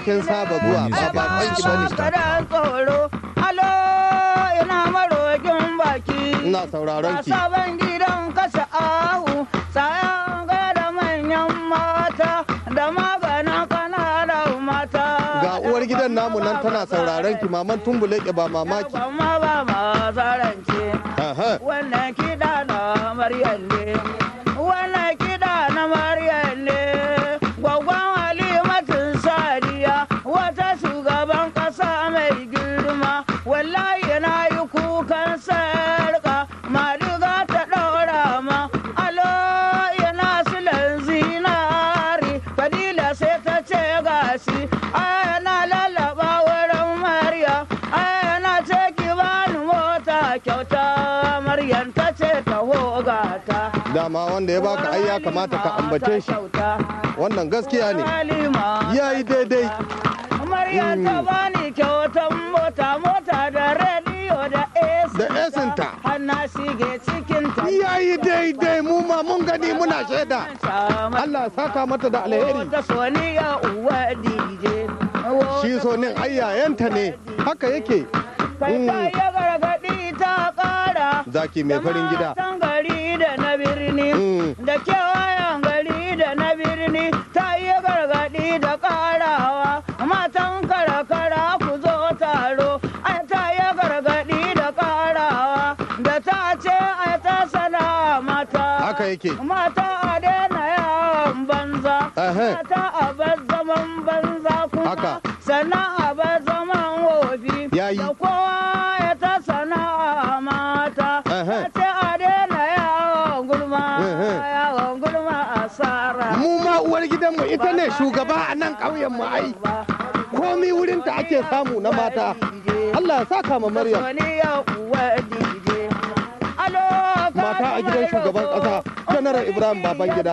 kin saba zuwa ba ba kwanki bane Kadan tsoro, alo ina marokin baki. ina sauraron ki sabon gidan kashe ahu, sayan da manyan mata, da maganin kananan mata. ga uwar gidan namu nan tana sauraron ki maman tumbuleke ba mamaki Kuma ba ma zarance. Aha. Wannan kiɗa na Maryam ne. Wannan kiɗa na Maryam ne. Gwaggon Halimatun Sadiya wata shugaban ƙasa mai girma. Wallahi na yi kukan sarƙa madiga ta ɗaura ma. Alo yana silan zinari. Fadila sai ta ce gashi. Ana lallaba wurin Maryam. Ana ce ki bani mota kyauta. Maryam ta ce ta hogata. dama wanda ya baka ai ya kamata ka ambace shi wannan gaskiya ne ya yi daidai Maryam ta bani kyautan mota mota da rediyo da AC. Da esinta. Har na shige cikin ta. ya yi daidai mu ma mun gani muna shaida Allah ya saka mata da alheri Ta soniya uwa DJ. shi so nin ayyayenta ne haka yake Kai ta yi gargaɗi ta ƙara. zaki mai farin gida Matan gari da na birni. Mm. Da kewayen gari da na birni. Ta yi gargaɗi da ƙarawa. Matan karakara ku zo taro. Ai ta yi gargaɗi da ƙarawa. Da ta ce ai ta sana mata. haka yake Mata a daina yawon banza. Ehe. Mata a bar zaman banza kuma. Haka. Sannan a bar zaman wofi. Yayi. Da kowa ya ta sana'a mata. Ehe. Ta ce a daina yawon gulma. Ehe. Yawon gulma asara. mu ma uwar gidanmu ita ne shugaba a nan ƙauyen mu ai komi wurinta ake samu na mata Allah ya saka ma Maryam Mata a gidan shugaban ƙasa, Janaral Ibrahim Babangida.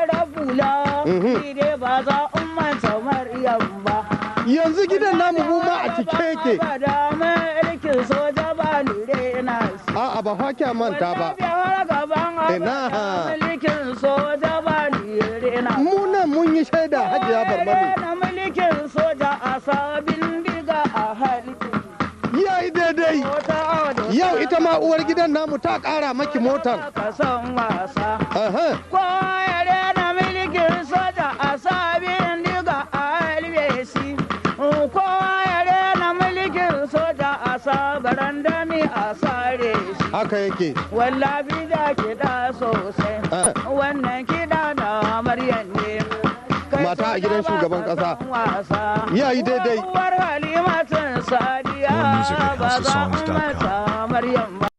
Mhm. ba za umanta Maryam ba. yanzu gidan namu mu ma a cike yake Ba da mulkin soja ba lure na shi. a'a ba fa kya manta ba Ina. Mulkin soja ba lure na shi. mu nan mun yi shaida hajiya barmani na mulkin soja a sabin diga a hali. ya yi daidai Wata auda yau ita ma uwar gidan namu ta ƙara maki motan ka san wasa. Aha. Kowa ya rena mulkin soja a sabin diga a halbesi. Kowa ya rena mulkin soja a sabaran dami a sare shi. haka yake Wallafi da kiɗa sosai. Ah. Wannan kiɗa na Maryam ne. Kai Mata a gidan soja shugaban ba ka ƙasa. san wasa. Ya yi daidai. Uwar Halimatun Sadiya More music at ba za houseofsongs.com. ummata Maryam ba.